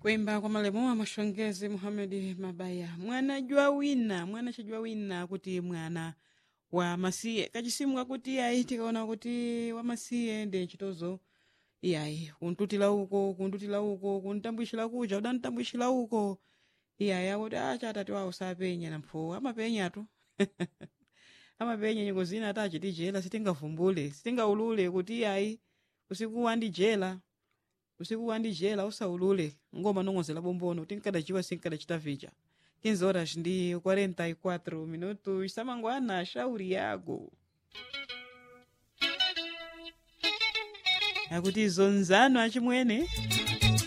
kuimba kwa malemu amashongezi muhamedi mabaya mwana jwa wina mwana chajwa wina kuti mwana wa masiye kachisimu kuti iyayi tikaona kuti wamasiye ndi chitozo iyayi kuntutila uko kuntutila uko kuntambwishira kuja udantambwishira uko iyayi akuti acha atati wawo sapenya nampho amapenyatu amapenya nyengo zina ati achitijela sitingavumbule sitingaulule kuti iyayi usiku wandijela usiku wandijela usaulule ngoma nong'ozela bombono tinkadachiwa sinkadachita vicha 15 horas ndi 44 minutos isamangwana shauri yako akuti zonzano achimwene